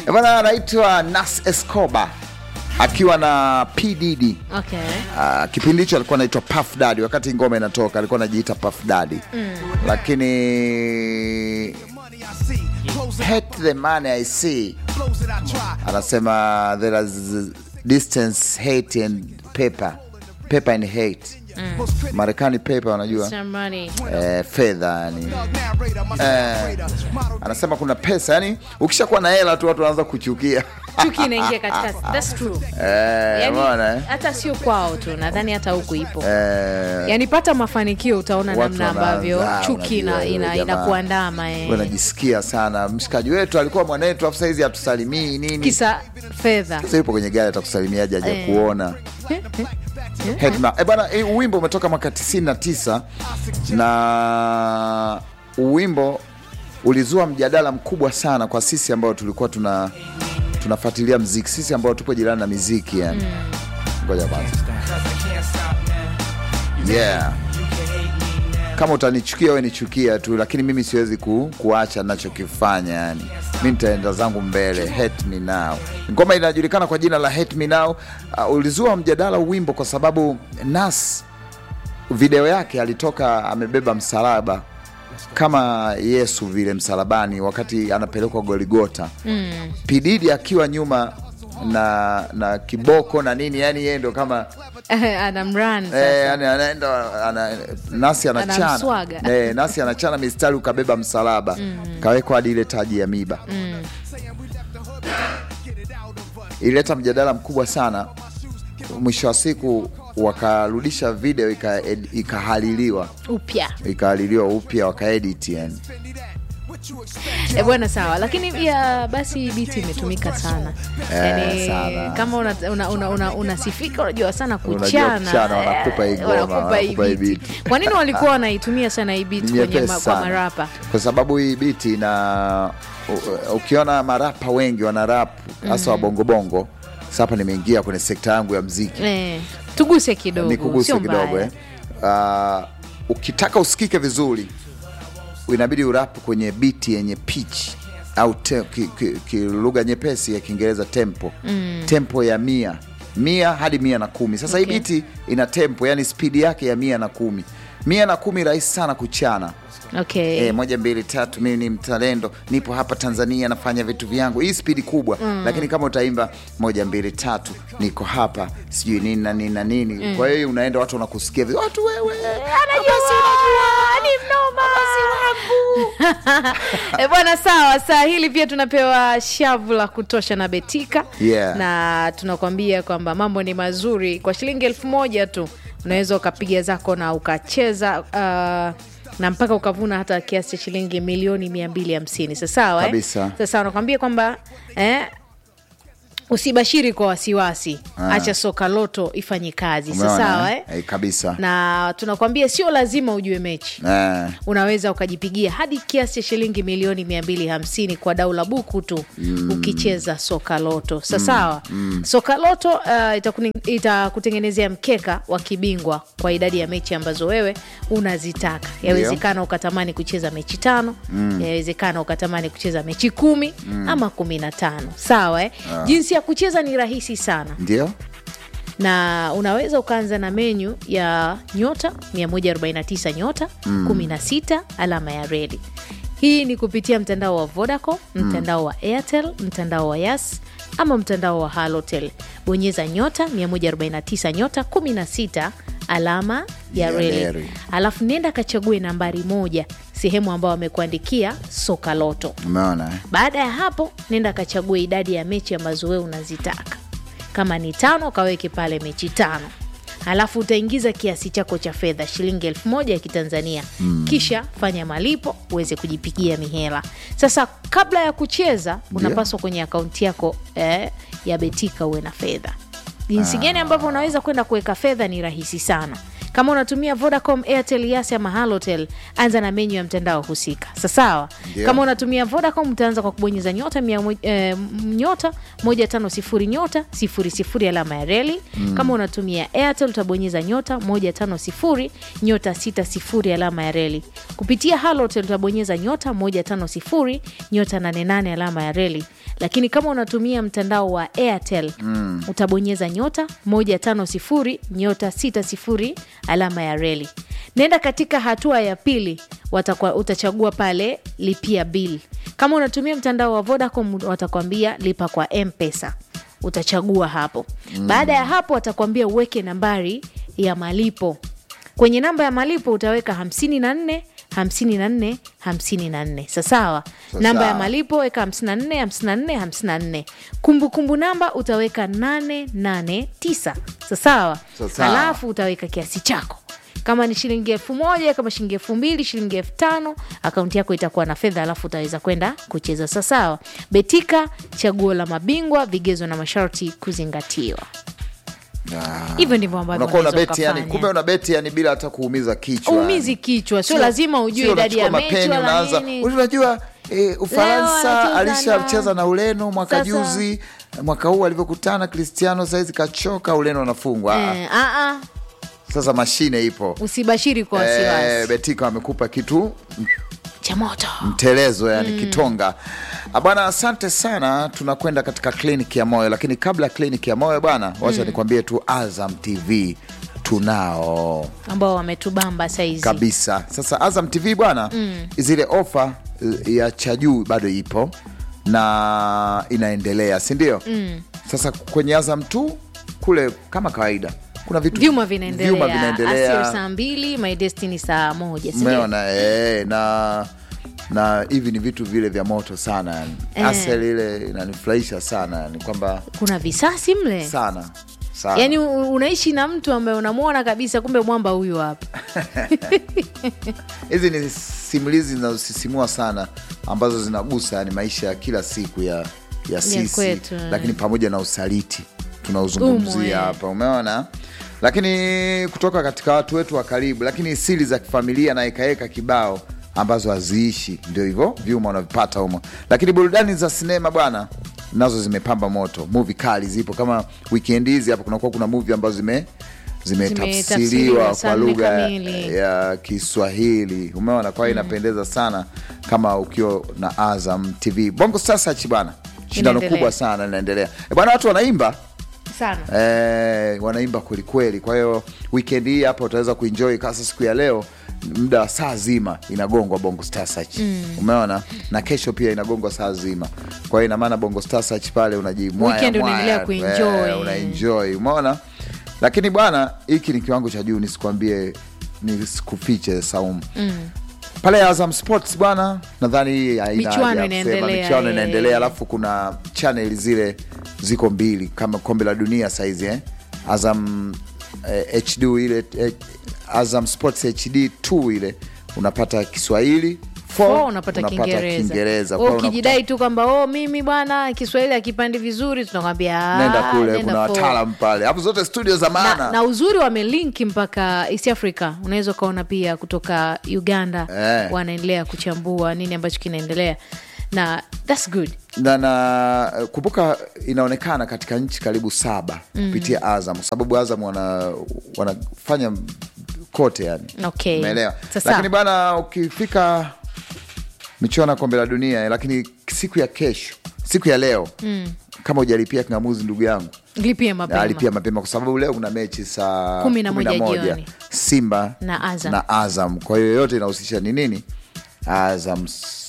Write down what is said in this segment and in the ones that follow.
Eh, bwana anaitwa Nas Escobar akiwa na P Diddy. Okay. Uh, kipindi hicho alikuwa anaitwa Puff Daddy, wakati ngoma inatoka alikuwa anajiita Puff Daddy lakini hate the money I see, anasema there is distance hate and paper paper and hate Marekani paper wanajua Somebody. eh, fedha yani eh, anasema kuna pesa yani, ukishakuwa na hela tu watu wanaanza kuchukia Chuki inaingia katikati. That's true. eh, Yani, umeona, eh? hata sio kwao tu, nadhani hata huku ipo. Eh, Yaani pata mafanikio utaona Watu namna ambavyo wanaanza, chuki ina, unajua, ina, yule jamaa. inakuandama eh. wanajisikia sana. Mshikaji wetu alikuwa mwanetu, afu saizi hatusalimii nini. Kisa fedha. Sasa yupo kwenye gari, atakusalimiaje? Haja Eh. kuona Hetma. Eh, bana, eh, wimbo umetoka mwaka 99 na wimbo ulizua mjadala mkubwa sana kwa sisi ambao tulikuwa tuna tunafuatilia mziki, sisi ambao tupo jirani na miziki yani. Ngoja kwanza, yeah kama utanichukia wewe nichukia tu, lakini mimi siwezi ku, kuacha nachokifanya yani. Mi nitaenda zangu mbele. Hate me now, ngoma inajulikana kwa jina la Hate me now. Uh, ulizua mjadala wimbo kwa sababu Nas video yake alitoka amebeba msalaba kama Yesu vile msalabani, wakati anapelekwa Goligota mm. Pididi akiwa nyuma na na kiboko na nini, yani yeye ndo kama Anamrun sasa. Eh, yani anaenda ana, nasi anachana Anamswaga. eh, nasi anachana mistari ukabeba msalaba kawekwa hadi ile taji ya miba ilileta mjadala mkubwa sana. Mwisho wa siku wakarudisha video ika- ed- ikahaliliwa Upya. ikahaliliwa upya wakaedit yani. E bwana, sawa, lakini pia basi biti imetumika sana yani, sana. kama unasifika una, una, una, unasifika, unajua sana Unajua kuchana, kuchana, wanakupa hii eh, ngoma, wanakupa hii wanakupa hii beat. beat. Kwa nini walikuwa wanaitumia sana hii beat Ni kwenye nyepesi ma, kwa sana. marapa? kwa sababu hii biti na u- ukiona marapa wengi wana rap hasa wa bongobongo. Sasa hapa nimeingia kwenye sekta yangu ya mziki Eh, tuguse kidogo, nikuguse sio kidogo mbaya. eh. Uh, ukitaka usikike vizuri inabidi urapu kwenye biti yenye pitch au te, ki, ki, ki, lugha nyepesi ya Kiingereza tempo tempo ya mia mia hadi mia na kumi. Sasa hii Okay. biti ina tempo, yani spidi yake ya mia na kumi. Mia na kumi rahisi sana kuchana Okay. E, moja mbili tatu, mimi ni mtalendo, nipo hapa Tanzania nafanya vitu vyangu. Hii spidi kubwa lakini kama utaimba moja mbili tatu, niko hapa sijui nini na nini na nini, kwa hiyo unaenda watu wanakusikia vi- watu wewe ni mnoma e bwana, sawa. Saa hili pia tunapewa shavu la kutosha na Betika Yeah. na tunakwambia kwamba mambo ni mazuri. Kwa shilingi elfu moja tu unaweza ukapiga zako na ukacheza uh, na mpaka ukavuna hata kiasi cha shilingi milioni mia mbili hamsini. Sasawa eh? Kabisa. Sasa unakwambia kwamba eh, usibashiri kwa wasiwasi, acha soka loto ifanye kazi. Umeona, Sasawa eh? eh? Eh, kabisa na tunakwambia sio lazima ujue mechi eh, unaweza ukajipigia hadi kiasi cha shilingi milioni 250 kwa dau la buku tu ukicheza soka loto sasawa soka loto uh, itakuni- itakutengenezea mkeka wa kibingwa kwa idadi ya mechi ambazo wewe unazitaka yawezekana ukatamani kucheza mechi tano yawezekana ukatamani kucheza mechi kumi ama kumi na tano sawa eh? jinsi ya kucheza ni rahisi sana ndio na unaweza ukaanza na menyu ya nyota 149 nyota 16 alama ya redi. Hii ni kupitia mtandao wa Vodacom, mtandao wa Airtel, mtandao wa Yas ama mtandao wa Halotel. Bonyeza nyota 149 nyota 16 alama ya Ya reli, reli. alafu nenda kachague nambari moja sehemu ambayo wamekuandikia soka loto. umeona eh? Baada ya hapo, nenda kachague idadi ya mechi ambazo wewe unazitaka. Kama ni tano, kaweke pale mechi tano, alafu utaingiza kiasi chako cha fedha shilingi elfu moja ya Kitanzania kisha fanya malipo uweze kujipigia mihela. Sasa kabla ya kucheza, unapaswa kwenye akaunti yako eh, ya Betika uwe na fedha. Jinsi gani ambavyo unaweza kwenda kuweka fedha ni rahisi sana kama unatumia vodacom airtel yas ama halotel anza na menyu ya mtandao husika sasawa Ndio. kama unatumia vodacom utaanza kwa kubonyeza nyota mia mo- eh, nyota moja tano sifuri nyota sifuri sifuri alama ya reli kama unatumia airtel utabonyeza nyota moja tano sifuri nyota sita sifuri alama ya reli kupitia halotel utabonyeza nyota moja tano sifuri nyota nane nane alama ya reli lakini kama unatumia mtandao wa airtel mm. utabonyeza nyota moja tano sifuri nyota sita sifuri alama ya reli nenda katika hatua ya pili watakwa, utachagua pale lipia bill kama unatumia mtandao wa vodacom watakwambia lipa kwa mpesa utachagua hapo mm. baada ya hapo watakwambia uweke nambari ya malipo kwenye namba ya malipo utaweka 54 54 54 sasawa namba ya malipo weka 54 54 54 kumbukumbu namba utaweka 889 sasawa Sasawa. halafu utaweka kiasi chako kama ni shilingi elfu moja kama shilingi elfu mbili shilingi elfu tano akaunti yako itakuwa na fedha alafu utaweza kwenda kucheza sasawa betika chaguo la mabingwa vigezo na masharti kuzingatiwa Ah. hivyo ndivyo ambavyo unakuwa una unaweza beti yani, ukafanya. kumbe una beti yani bila hata kuumiza kichwa uumizi kichwa sio Sio- lazima ujue sio idadi ya unachukua mechi mapeni, wala unaanza nini. unajua eh, Ufaransa anacheza alishacheza na Ureno mwaka Sasa- juzi, mwaka huu alivyokutana Cristiano saizi kachoka, Ureno anafungwa. Ah, Eh, ah, ah, Sasa mashine ipo usibashiri kwa wasiwasi eh, Betika wamekupa kitu cha moto mtelezo yani kitonga Ah, bwana asante sana tunakwenda katika kliniki ya moyo lakini kabla ya kliniki ya moyo bwana wacha nikwambie tu azam tv tunao ambao wametubamba saizi kabisa sasa azam tv bwana zile ofa eh, ya cha juu bado ipo na inaendelea sindio sasa kwenye azam tu kule kama kawaida kuna vitu vyuma vyuma vinaendelea vinaendelea Asio saa mbili my destiny saa moja si ndio? umeona eh, na na hivi ni vitu vile vya moto sana yani Eh. asel ile inanifurahisha sana yani kwamba kuna visasi mle sana sana yaani u- unaishi na mtu ambaye unamwona kabisa kumbe mwamba huyu hapa hizi ni simulizi zinazosisimua sana ambazo zinagusa yani maisha ya kila siku ya ya sisi kwetu, eh. lakini pamoja na usaliti Umo, eh. tunauzungumzia hapa umeona lakini kutoka katika watu wetu wa karibu lakini siri za kifamilia na ekaeka kibao ambazo haziishi ndio hivyo vyuma unavipata humo lakini burudani za sinema bwana nazo zimepamba moto muvi kali zipo kama weekend hizi hapa kunakuwa kuna muvi ambazo zime Zimetafsiriwa zimetafsiriwa kwa saa nne lugha kamili. ya Kiswahili. Umeona, kwa hiyo inapendeza sana kama ukiwa na Azam TV. Bongo Star Search bwana, shindano Inaendelea. kubwa sana linaendelea Eh, bwana, watu wanaimba sana eh, wanaimba kwelikweli. Kwa hiyo weekend hii hapa utaweza kuenjoy kasa siku ya leo muda wa saa zima inagongwa Bongo Star Search umeona, na kesho pia inagongwa saa zima. Kwa hiyo ina maana Bongo Star Search pale unajimwaya Weekend mwaya, unaendelea kuenjoy. eh, unaenjoy umeona, lakini bwana, hiki ni kiwango cha juu, nisikwambie nisikufiche Saumu pale Azam Sports bwana, nadhani hii haina Michuano haja ya kusema. inaendelea, michuano eh. inaendelea, alafu kuna channel zile ziko mbili kama kombe la dunia saizi eh? Azam eh, HD ile eh, Azam Sports HD 2 ile unapata Kiswahili Four, 4 unapata Kiingereza Kiingereza. Wewe Kwa hiyo ukijidai tu kwamba oh, mimi bwana Kiswahili akipandi vizuri tunakwambia unakuta- "Ah, nenda kule, nenda kuna four." wataalam pale, hapo zote studio za maana na, na uzuri wamelinki mpaka East Africa, unaweza ukaona pia kutoka Uganda Eh. wanaendelea kuchambua nini ambacho kinaendelea na that's good. na, na kumbuka inaonekana katika nchi karibu saba kupitia Azam kwa sababu Azam wana, wanafanya kote yani Okay. umeelewa Sasa. lakini bwana ukifika michuano ya kombe la dunia lakini siku ya kesho siku ya leo kama hujalipia kingamuzi ndugu yangu Lipia mapema. alipia mapema kwa sababu leo kuna mechi saa Kumi na kumi moja jioni. Simba Na Azam. na Azam. Kwa hiyo yote inahusisha ni nini? Azam s-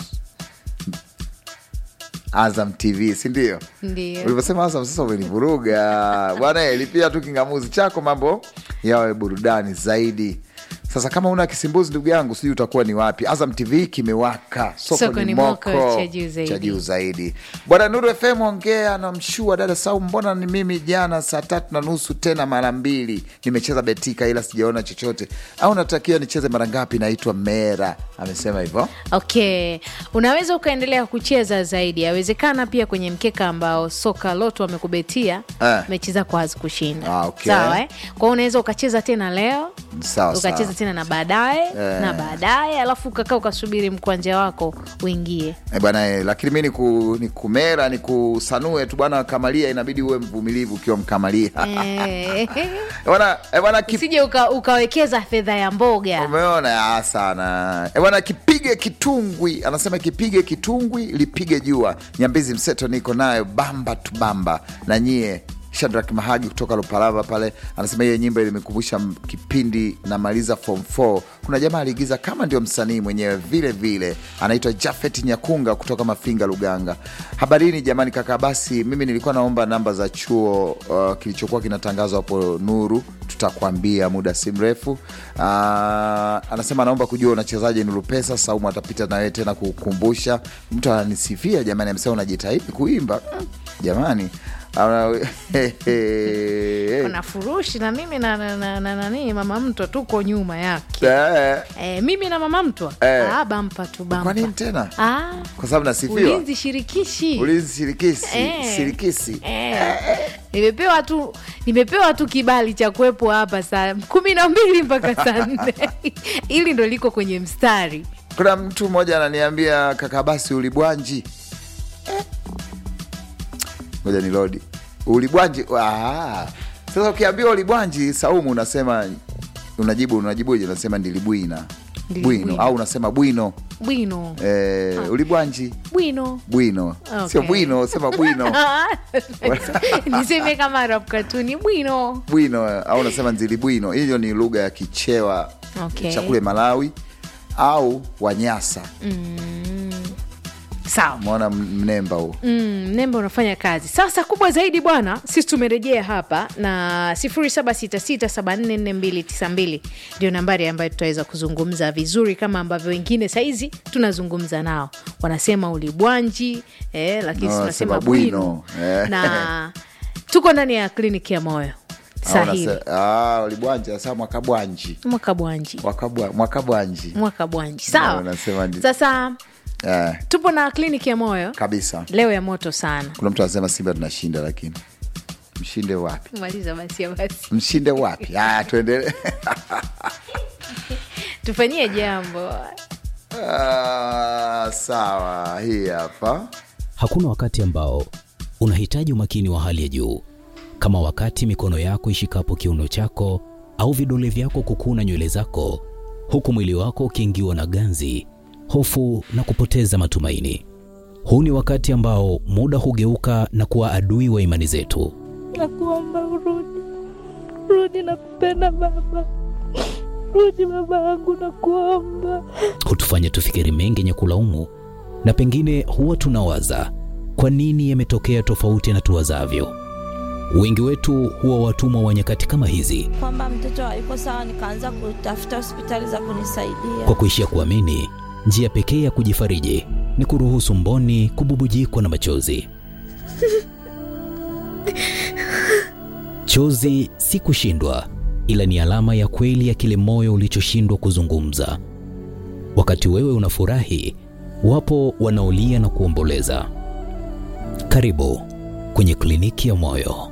Azam TV si ndio? Ndio. Ulivyosema Azam sasa umenivuruga bwana. eh, Lipia tu kingamuzi chako, mambo yawe burudani zaidi. Sasa kama una kisimbuzi ndugu yangu, sijui utakuwa ni wapi. Azam TV kimewaka, soko, Soko ni ni moko, moko, cha juu zaidi. cha juu zaidi. Bwana Nuru FM ongea na mshua dada Sau, mbona ni mimi jana saa tatu na nusu tena mara mbili nimecheza betika, ila sijaona chochote, au natakiwa nicheze mara ngapi? Naitwa Mera amesema hivyo. Okay, unaweza ukaendelea kucheza zaidi. Yawezekana pia kwenye mkeka ambao soka loto wamekubetia Eh. mechi zako hazikushinda. Ah, okay. Sawa eh? Kwa hiyo unaweza ukacheza tena leo Sawa ukacheza sawa. tena na baadaye Eh. na baadaye, alafu ukakaa ukasubiri mkwanja wako uingie. E bwana e, lakini mi niku, nikumera nikusanue tu bwana Kamalia, inabidi uwe mvumilivu ukiwa mkamalia Eh. E bwana e bwana kip- Usije uka, ukawekeza fedha ya mboga. Umeona ah, sana e bwana, kipige kitungwi, anasema kipige kitungwi lipige jua. Nyambizi mseto niko nayo bamba tu bamba na nyie. Shadrack Mahagi kutoka Lupalava pale anasema hiyo nyimbo ilimekumbusha m- kipindi namaliza form 4. Kuna jamaa aliigiza kama ndio msanii mwenyewe vile vile, anaitwa Jafet Nyakunga kutoka Mafinga, Luganga. Habarini jamani, kaka. Basi mimi nilikuwa naomba namba za chuo uh, kilichokuwa kinatangazwa hapo Nuru, tutakwambia muda si mrefu. Uh, anasema anaomba kujua unachezaje Nuru Pesa. Saumu atapita na wewe tena kukumbusha. Mtu ananisifia jamani, amesema unajitahidi kuimba Mm, jamani Ana- Kuna furushi na mimi na na- na- na- nani mama mtwa tuko nyuma yake. Eh, Eh, mimi na mama mtwa Eh. ah, bampa tu bampa. kwa nini tena? Ah, Kwa sababu nasifiwa ulinzi shirikishi ulinzi shirikisi Eh. shirikisi Eh, nimepewa tu nimepewa tu kibali cha kuwepo hapa saa kumi na mbili mpaka saa nne ili ndo liko kwenye mstari Kuna mtu mmoja ananiambia kaka, basi ulibwanji. Eh. Ngoja ni lodi ulibwanji. Ah. Sasa ukiambiwa ulibwanji, Saumu unasema unajibu unajibuje? Unasema ndilibwina Ndilibwina. bwino au unasema bwino bwino eh, ulibwanji bwino bwino Okay. sio bwino, sema bwino niseme kama Arab katuni bwino bwino au unasema nzilibwino. Hiyo ni lugha ya Kichewa Okay. cha kule Malawi au Wanyasa. sawa Umeona mnemba huo Mm, mnembe unafanya kazi sasa. Kubwa zaidi bwana, sisi tumerejea hapa na 0766744292 ndio nambari ambayo tutaweza kuzungumza vizuri kama ambavyo wengine saizi tunazungumza nao, wanasema ulibwanji eh, lakini No, sisi tunasema wanasema bwino bwino. Eh. na tuko ndani ya kliniki ya moyo Au sahili unase- ah, ulibwanji sasa mwakabwanji mwaka bwanji Wakabwa- mwakabwanji mwaka bwanji No, sawa. unasema ndi- Sasa eh, tupo na kliniki ya moyo kabisa. leo ya moto sana. Kuna mtu anasema Simba tunashinda, lakini mshinde wapi? Maliza basi ya basi, Mshinde wapi? Ah, tuendelee. tufanyie jambo Ah, sawa, hii hapa Hakuna wakati ambao unahitaji umakini wa hali ya juu kama wakati mikono yako ishikapo kiuno chako au vidole vyako kukuna nywele zako, huku mwili wako ukiingiwa na ganzi, hofu na kupoteza matumaini. Huu ni wakati ambao muda hugeuka na kuwa adui wa imani zetu. Nakuomba urudi, rudi, nakupenda baba, rudi baba yangu, nakuomba. hutufanya tufikiri mengi yenye kulaumu, na pengine huwa tunawaza kwa nini yametokea tofauti na tuwazavyo. Wengi wetu huwa watumwa wa nyakati kama hizi, Kwamba mtoto hayuko sawa, nikaanza kutafuta hospitali za kunisaidia. kwa kuishia kuamini njia pekee ya kujifariji ni kuruhusu mboni kububujikwa na machozi. Chozi si kushindwa, ila ni alama ya kweli ya kile moyo ulichoshindwa kuzungumza. Wakati wewe unafurahi, wapo wanaolia na kuomboleza. Karibu kwenye kliniki ya moyo.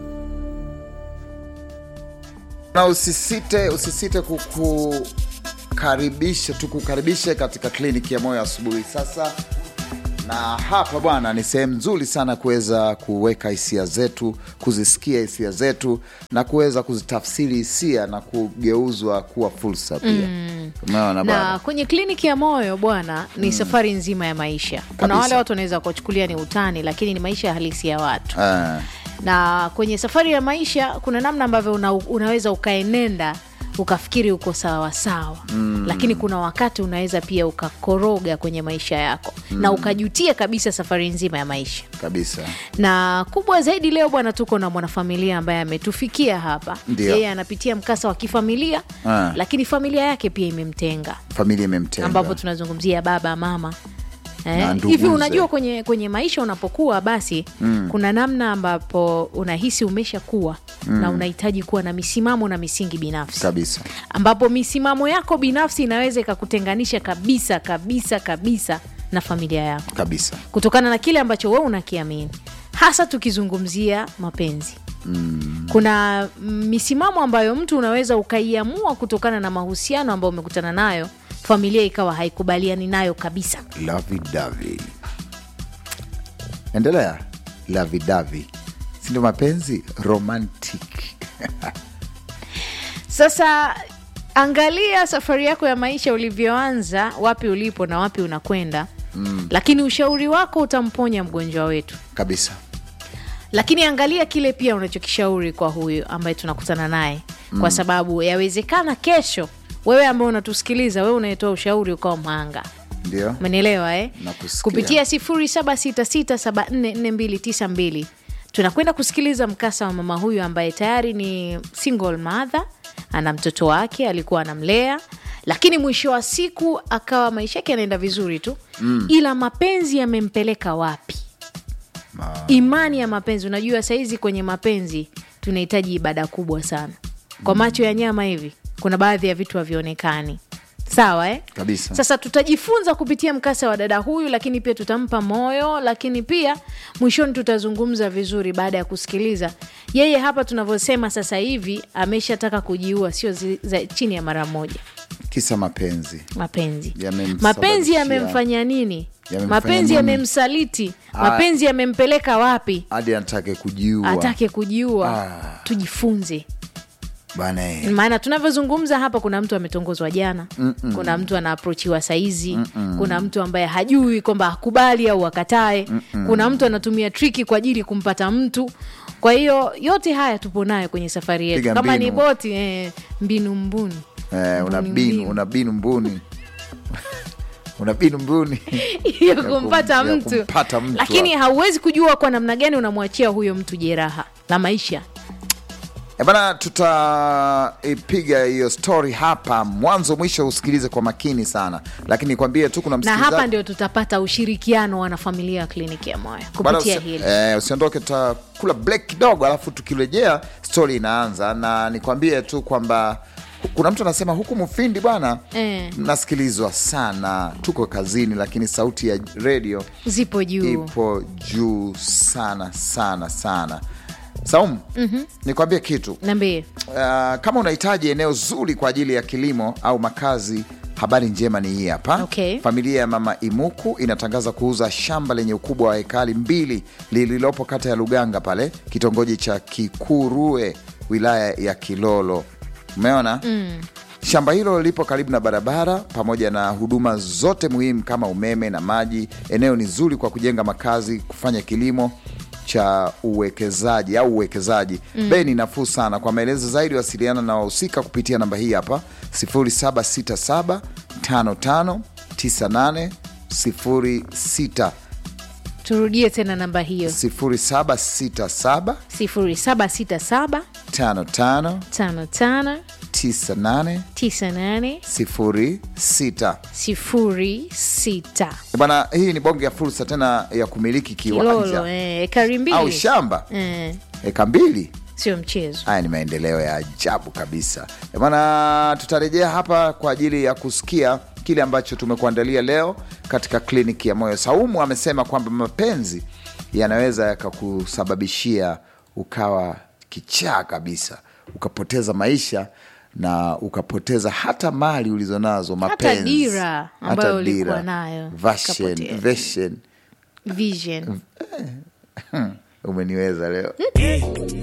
na usisite, usisite kukukaribisha, tukukaribishe katika kliniki ya moyo asubuhi sasa. Na hapa bwana, ni sehemu nzuri sana kuweza kuweka hisia zetu, kuzisikia hisia zetu na kuweza kuzitafsiri hisia na kugeuzwa kuwa fursa pia. Umeona na bwana? kwenye kliniki ya moyo bwana ni safari nzima ya maisha kuna Kabisa. wale watu wanaweza kuchukulia ni utani lakini ni maisha halisi ya watu Eh, na kwenye safari ya maisha kuna namna ambavyo una, unaweza ukaenenda ukafikiri uko sawasawa mm. lakini kuna wakati unaweza pia ukakoroga kwenye maisha yako mm. na ukajutia kabisa safari nzima ya maisha kabisa na kubwa zaidi leo bwana tuko na mwanafamilia ambaye ametufikia hapa Ndio. yeye anapitia mkasa wa kifamilia Ah. lakini familia yake pia imemtenga familia imemtenga ambapo tunazungumzia baba mama Na Eh, nduguze. hivi unajua kwenye kwenye maisha unapokuwa basi mm. kuna namna ambapo unahisi umeshakuwa mm. na unahitaji kuwa na misimamo na misingi binafsi kabisa ambapo misimamo yako binafsi inaweza ikakutenganisha kabisa kabisa kabisa na familia yako kabisa kutokana na kile ambacho wewe unakiamini hasa tukizungumzia mapenzi mm. kuna misimamo ambayo mtu unaweza ukaiamua kutokana na mahusiano ambayo umekutana nayo familia ikawa haikubaliani nayo kabisa lavidavi endelea lavidavi sindo mapenzi romantic sasa angalia safari yako ya maisha ulivyoanza wapi ulipo na wapi unakwenda mm. lakini ushauri wako utamponya mgonjwa wetu kabisa lakini angalia kile pia unachokishauri kwa huyu ambaye tunakutana naye mm. kwa sababu yawezekana kesho wewe ambaye unatusikiliza wewe unayetoa ushauri ukawa mhanga ndio umenielewa eh? Nakusikia. kupitia 0766744292 tunakwenda kusikiliza mkasa wa mama huyu ambaye tayari ni single mother ana mtoto wake alikuwa anamlea lakini mwisho wa siku akawa maisha yake yanaenda vizuri tu mm. ila mapenzi yamempeleka wapi imani ya mapenzi unajua sahizi kwenye mapenzi tunahitaji ibada kubwa sana kwa macho ya nyama hivi kuna baadhi ya vitu havionekani sawa eh? Kabisa. sasa tutajifunza kupitia mkasa wa dada huyu lakini pia tutampa moyo lakini pia mwishoni tutazungumza vizuri baada ya kusikiliza yeye hapa tunavyosema sasa hivi ameshataka kujiua sio zi- za, chini ya mara moja kisa mapenzi mapenzi Yamemsababishia- mapenzi yamemfanya nini Yamemfanya mapenzi nini? yamemsaliti Ah. mapenzi yamempeleka wapi hadi anatake kujiua atake kujiua Ah. tujifunze bana eh. maana tunavyozungumza hapa kuna mtu ametongozwa jana Mm-mm. kuna mtu anaaprochiwa saizi Mm-mm. kuna mtu ambaye hajui kwamba akubali au akatae Mm-mm. kuna mtu anatumia triki kwa ajili kumpata mtu kwa hiyo yote haya tupo nayo kwenye safari yetu Piga kama ni mbinu. boti eh, mbinu mbuni Eh, una Mbuni binu mbinu. una binu mbuni una binu mbuni ya kum- kumpata ya mtu kumpata mtu lakini hapo. hauwezi kujua kwa namna gani unamwachia huyo mtu jeraha la maisha E bana, tutaipiga hiyo story hapa mwanzo mwisho, usikilize kwa makini sana, lakini nikwambie tu kuna na msikilizaji hapa ndio tutapata ushirikiano wa wanafamilia wa kliniki ya moyo Bana, kupitia usi- hili eh, usiondoke, tutakula break kidogo, alafu tukirejea stori inaanza, na nikwambie tu kwamba kuna mtu anasema huku Mufindi bwana Eh. mnasikilizwa sana, tuko kazini, lakini sauti ya redio zipo juu ipo juu sana sana sana. Saumu, mm-hmm. nikwambie kitu nambie Uh, kama unahitaji eneo zuri kwa ajili ya kilimo au makazi, habari njema ni hii hapa. Okay. Familia ya Mama Imuku inatangaza kuuza shamba lenye ukubwa wa hekari mbili lililopo kata ya Luganga pale kitongoji cha Kikurue wilaya ya Kilolo. Umeona? mm. Shamba hilo lipo karibu na barabara pamoja na huduma zote muhimu kama umeme na maji. Eneo ni zuri kwa kujenga makazi, kufanya kilimo cha uwekezaji au uwekezaji mm. Bei ni nafuu sana. Kwa maelezo zaidi, wasiliana na wahusika kupitia namba hii hapa 0767 55 98 06 turudie tena namba hiyo 0767 0767 55 55 98 98 06 06 bwana. Hii ni bonge ya fursa tena ya kumiliki kilolo kiwanja eh, ekari mbili au shamba eh, eka mbili. sio mchezo Haya ni maendeleo ya ajabu kabisa Eh, bwana. Tutarejea hapa kwa ajili ya kusikia kile ambacho tumekuandalia leo katika kliniki ya moyo. Saumu amesema kwamba mapenzi yanaweza yakakusababishia ukawa kichaa kabisa, ukapoteza maisha na ukapoteza hata mali ulizonazo, mapenzi, dira ambayo hata ulikuwa dira, nayo, version, ukapotea. version. vision Umeniweza leo